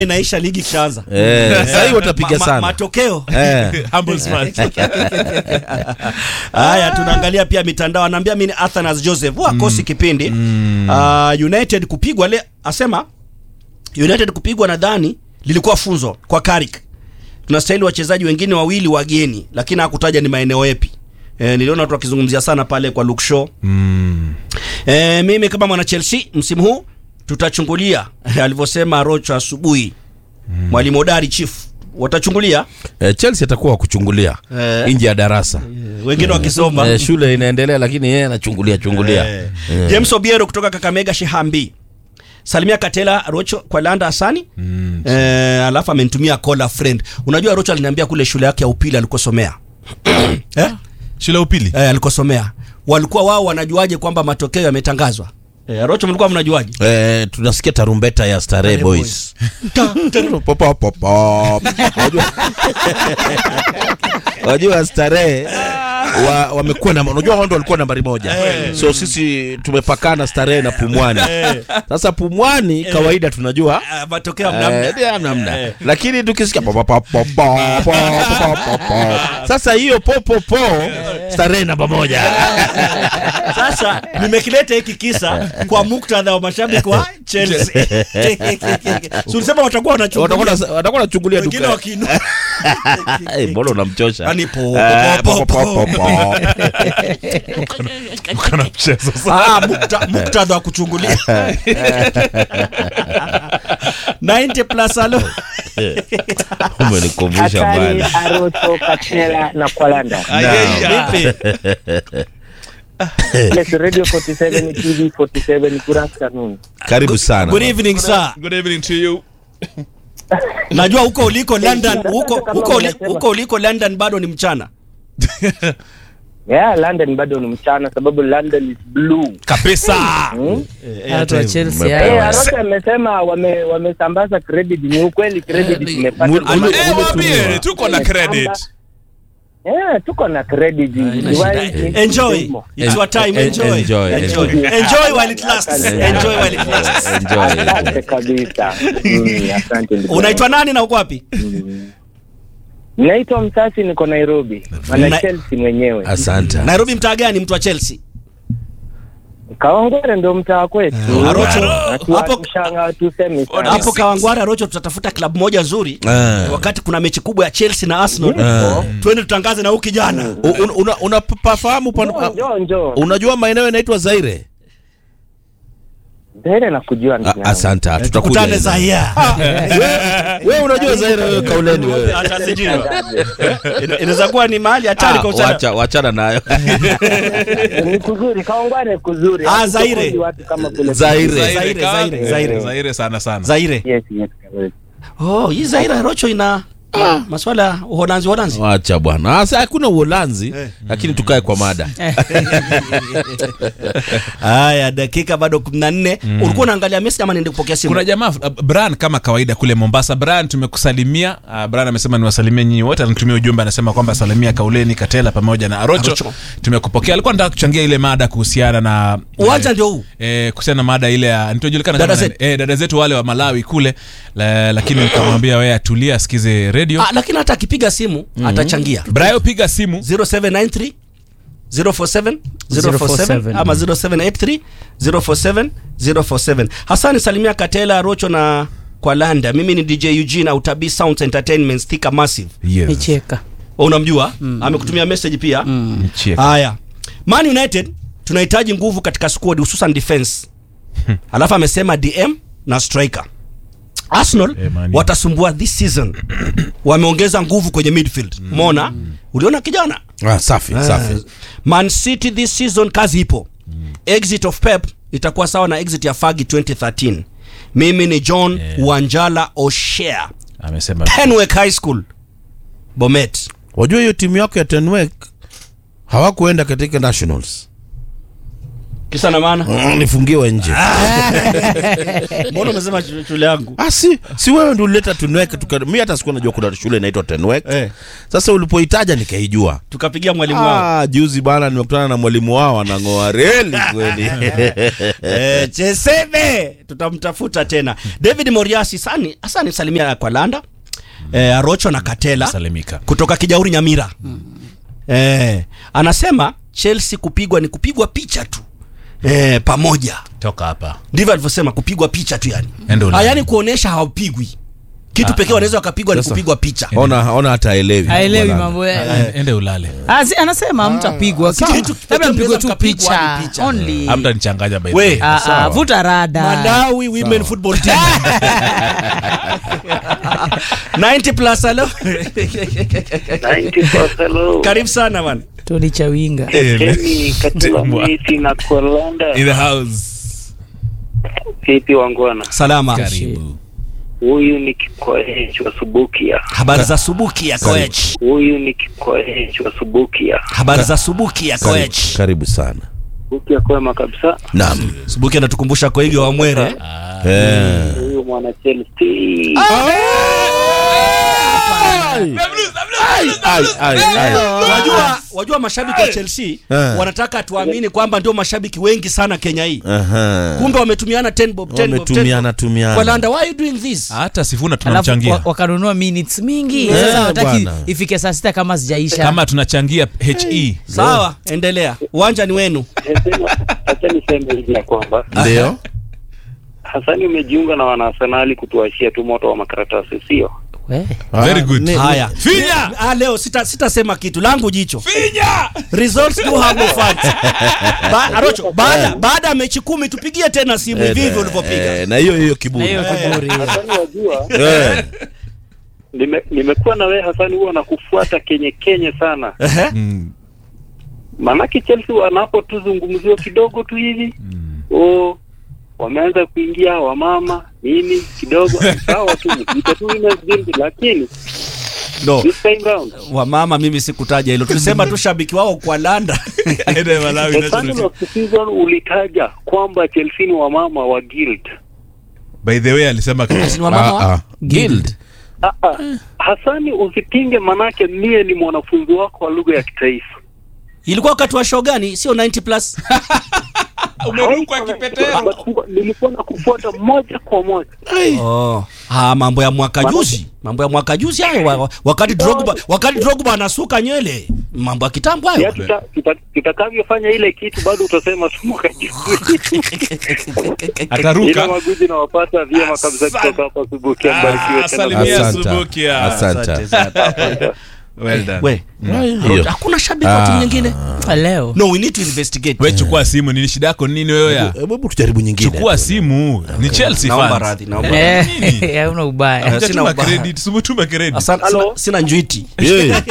inaisha ligi kishaanza Eh, sasa hiyo watapiga Ma- ma- sana. matokeo Eh. Humble smile. haya tunaangalia pia mitandao anaambia mimi ni Athanas Joseph huwa akosi kipindi Ah, United kupigwa le asema United kupigwa nadhani lilikuwa funzo kwa Carrick tunastahili wachezaji wengine wawili wageni lakini hakutaja ni maeneo yapi E, niliona watu wakizungumzia sana pale kwa Luke Shaw e, mimi kama mwana Chelsea msimu huu tutachungulia alivyosema Rocho asubuhi mwalimu hodari chief watachungulia Eh, Chelsea atakuwa wakuchungulia Eh. nje ya darasa wengine wakisoma eh, shule inaendelea lakini yeye anachungulia chungulia Eh. James Obiero kutoka Kakamega Shihambi. Salimia Katela Rocho kwa Landa Asani. Mm. Eh, alafu amenitumia call a friend. Unajua Rocho aliniambia kule shule yake ya upili alikosomea. eh? shule ya upili Eh, alikosomea. Walikuwa wao wanajuaje kwamba matokeo yametangazwa? Eh, Rocho mlikuwa mnajuaje? eh, tunasikia tarumbeta ya Starehe Starehe Boys Pop, pop, pop, pop. Wajua- wajua Starehe wa, wamekuwa na unajua wao ndio walikuwa nambari moja so sisi tumepakana Starehe na Pumwani sasa Pumwani kawaida tunajua Ah, matokeo Eh, mnamna. ndio namna lakini tukisikia po, po, po, po, po, po, po, po, po. sasa hiyo popopo starehe namba moja Sasa nimekileta hiki kisa kwa muktadha wa mashabiki wa Chelsea. Si ulisema watakuwa wanachungulia. watakuwa watakuwa wanachungulia Wengine duka wakinu. Eh, mbona unamchosha Yaani po, Eh, po, po, po, po, po, po. kana mchezo sana Ah, mukta- muktadha wa kuchungulia 90 plus alo umenikumbusha Hatari, mbali Arocho, Katela na Kwalanda. Vipi? Yes, Radio 47 TV 47 good afternoon. karibu sana Good evening sir. good evening to you Najua huko uliko London, huko huko uli- huko uliko London bado ni mchana. Yeah, London bado ni mchana sababu London is blue. kabisa Hmm? watu wa Chelsea Umepewa. Eh, hao. Arocho amesema wame wamesambaza credit. Ni ukweli credit Eh, tumepata. ule- ule- Eh, waambie tuko na credit Eh, tuko na credit. Ni shida. why- ni- Enjoy. ni- It's your time. En- Enjoy. enjoy, Enjoy. enjoy. Enjoy while it lasts. Enjoy while it lasts. enjoy Asante kabisa. Mm, asante ndugu. Unaitwa nani na uko wapi? Naitwa Msasi niko Nairobi. Na- Mwana Chelsea mwenyewe. asante Nairobi mtaa gani mtu wa Chelsea? Kaongere ndo mtaa kwetu. Arocho, Hatu- hapo- hatushanga tusemi sana. Hapo Kawangware Rocho tutatafuta klabu moja nzuri. Eh. Wakati kuna mechi kubwa ya Chelsea na Arsenal. Eh. Twende tutangaze na huyu kijana. U- un- una- unapafahamu Njoo, pan- njoo, njoo. unajua maeneo yanaitwa Zaire Zaire nakujua ndugu A- yangu. asante tutakuja Tukutane Zaire. wewe unajua Zaire wewe kauleni wewe Hata sijui. Ina- Inaweza kuwa ni mahali hatari Ah, kwa usalama. wacha wachana nayo Ni kuzuri, Kaongware kuzuri. Ah, Zaire. Hatukosi watu kama kule. Zaire. Zaire, Zaire, Zaire. Zaire sana sana Zaire. Yes, yes, kabisa. Oh, hii Zaire Rocho ina maswala ya uholanzi uholanzi. wacha bwana Asa hakuna uholanzi lakini tukae kwa mada Haya, dakika bado 14. Ulikuwa unaangalia message ama niende kupokea simu? kuna jamaa uh, Brian kama kawaida kule Mombasa. Brian, tumekusalimia. Uh, Brian amesema niwasalimie nyinyi wote, anatumia ujumbe anasema kwamba salimia Kauleni, Katela pamoja na Arocho. Arocho. Tumekupokea. Alikuwa anataka kuchangia ile mada kuhusiana na Uwanja ndio huu. eh, kuhusiana na mada ile ya nitojulikana Dada kama zetu. eh, dada zetu wale wa Malawi kule la, lakini nikamwambia wewe atulia asikize radio. Ah, lakini hata akipiga simu atachangia. Brian, piga simu 0793 047 047 ama 0783 047 047. Hasani salimia Katela, Rocho na kwa Landa. Mimi ni DJ Eugene au Tabi Sounds Entertainment Stika Massive. yes. Nicheka. Wewe unamjua? Amekutumia message pia. Nicheke. Haya. Man United tunahitaji nguvu katika squad hususan defense. Alafu amesema DM na striker. Arsenal Eh, Man U. watasumbua this season. Wameongeza nguvu kwenye midfield. Umeona? Uliona kijana? ah, safi safi Man City this season kazi ipo. Exit of Pep itakuwa sawa na exit ya Fagi 2013. Mimi ni John Wanjala O'Shea. Amesema Penwick High School. Bomet. wajua hiyo timu yako ya Tenwek hawakuenda katika nationals kisa na maana Mm, nifungiwe nje mbona umesema shule shule yangu Ah, si, si wewe ndio ulileta Tenwek tuka mi hata sikuwa najua kuna shule inaitwa Tenwek Eh. sasa ulipoitaja nikaijua tukapigia mwalimu wao ah, juzi bana nimekutana na mwalimu wao anang'oa reli kweli eh, chesebe tutamtafuta tena david moriasi sani asani salimia kwa landa eh, arocho na katela salimika kutoka kijauri nyamira eh, anasema chelsea kupigwa ni kupigwa picha tu eh, pamoja toka hapa ndivyo alivyosema kupigwa picha tu yani Enda Ulaya. Ah, yani kuonesha hawapigwi kitu pekee wanaweza wakapigwa ni Sasa. kupigwa picha ona ona hata aelewi haelewi Wala. mambo ya ende ulale Ah, si- anasema mtapigwa Kitu kitu pekee labda mpigwe mnaweza tu mkapigwa picha ni picha. only amta nichanganya by the We. way. Ah, ah, Sawa. vuta rada Malawi women football team 90 plus hello 90 hello. karibu sana bwana toni chawinga Kemi Katula Miti na Kolanda. in the house Vipi wangwana? salama karibu Huyu ni Kikoech wa Subukia. habari za subuki ya koech Huyu ni Kikoech wa Subukia. habari za subuki ya karibu, koech karibu sana Subukia kwema kabisa. naam subuki anatukumbusha koigi wa mwere eh. Huyu mwana Chelsea. Ai, ai, ai, ai. wajua wajua mashabiki wa chelsea Eh. wanataka tuamini kwamba ndio mashabiki wengi sana kenya hii Aha. kumbe wametumiana 10 bob 10 bob 10 wametumiana bob. tumiana kwa landa why are you doing this hata sifuna alafu tunamchangia wa- wakanunua minutes mingi Eh, sasa wataki bwana. ifike saa sita kama zijaisha kama tunachangia he sawa endelea uwanja ni wenu Nasema- Acha niseme hivi ya kwamba ndio Hasani umejiunga na wanaarsenali kutuashia tu moto wa makaratasi, sio? We. Very good. ni- haya Finya! ah, leo sita sitasema kitu langu jicho finya results do have no facts ba, Arocho baada baada ya mechi kumi tupigie tena simu hivi hivi ulivyopiga eh, na hiyo hiyo na kiburi hiyo kiburi Hasani wajua, Eh. nime- nimekuwa na wewe Hasani, huwa nakufuata kenye kenye sana Ehe. maanake Chelsea wanapotuzungumziwa kidogo tu hivi oh, wameanza kuingia wamama nini kidogo sawa tu mkiita tu women's guild, lakini no this time round wamama mimi sikutaja hilo tulisema tu shabiki wao kwa landa Ende Malawi the national final team. of the season ulitaja kwamba Chelsea ni wamama wa guild by the way alisema Ni wamama wa- Ah, ah. guild Ah, ah. Hasani usipinge, manake mie ni mwanafunzi wako wa lugha ya kitaifa. ilikuwa wakati wa show gani sio 90 plus umerukwa kipetero Nilikuwa na kufuata moja kwa moja. oh. ah, mambo ya mwaka juzi mambo ya mwaka juzi hayo wa- wa- wakati Drogba wakati Drogba anasuka nywele mambo ya kitambo Ya hayo tuta- tuta- tutakavyofanya ile kitu bado utasema tu mwaka juzi. Ila ataruka maguzi nawapata vyema kabisa kutoka hapa Subuki. Mbarikiwe Ah, tena. salimia Asante. Subukia. Asante. well done we Hiyo. hakuna shabiki wa timu Ah. nyingine leo no we need to investigate we chukua simu nini shida yako nini wewe ya Hebu hebu tujaribu nyingine chukua simu ni chelsea naomba fans radhi naomba Eh, Nini? hauna ubaya Eh, sina Hujatuma ubaya. credit sumutuma credit Asante, Hello. sina, sina njwiti Yeah.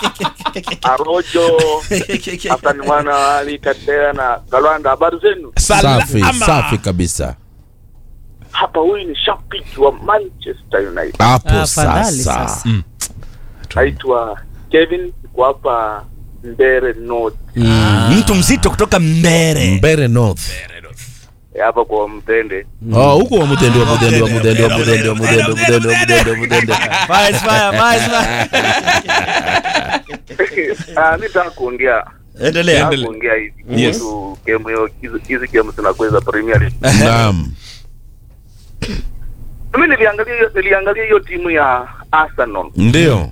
Arojo Hassan mwana wa Ali Katera na Galwanda, habari zenu? safi Salama. safi kabisa Hapa huyu ni shabiki wa Manchester United, hapo Afadhali sasa sasa. naitwa Kevin, niko hapa Mbere North, Mm, mtu mzito kutoka mbere mbere north Eh, hapa kwa Mtende. Oh, huko wa mudende wa mudende wa mudende wa mudende wa mudende wa mudende wa mudende wa mudende Fire, fire, fire, fire. Ah, mi nataka kuongea endelea nataka Endele. kuongea hivi Yes. kuhusu game hiyo, hizi- hizi game zinakweza Premier League. naam Mimi niliangalia hiyo niliangalia hiyo timu ya Arsenal ndio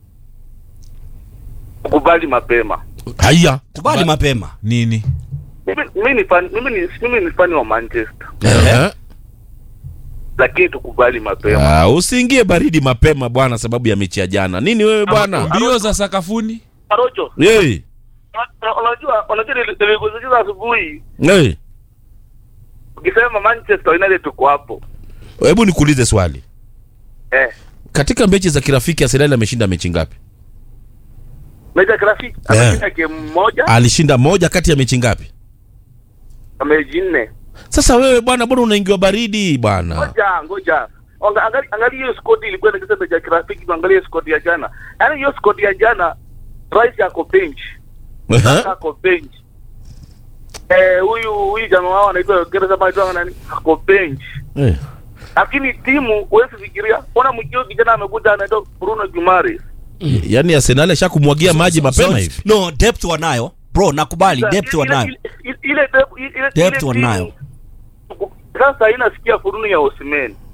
kukubali mapema. haya kubali mapema nini Mimi mimi ni fan mimi ni mimi ni fan wa Manchester, Eh. lakini tukubali mapema. Ah, usiingie baridi mapema bwana sababu ya mechi ya jana nini wewe bwana mbio za sakafuni Arojo, hey. Una- unajua unajua nili- nilikusikiza asubuhi hey. ukisema Manchester United tuko hapo hebu nikuulize swali eh, katika mechi za kirafiki arsenal ameshinda mechi ngapi mechi ya kirafiki ameshinda game moja alishinda moja kati ya mechi ngapi mechi nne. sasa wewe bwana bwana unaingiwa baridi bwana Ngoja ngoja Anga- angali- angalia hiyo squad ilikuwa nikisema mechi ya kirafiki, tuangalie squad ya jana. Yaani hiyo squad ya jana Rice yako bench, Aha. yako bench, eh, huyu huyu jamaa wao anaitwa Gereza anaitwa nani? Ako bench. Eh. Lakini timu huwezi fikiria, ona mkio kijana amekuja anaitwa Bruno Guimaraes. yaani arsenal ashakumwagia maji mapema So, hivi no depth wanayo bro nakubali depth Ile- wanayo ile- ile- ile depth- ile- ile Depth timu- wanayo. Sasa inasikia furunu ya Osimhen.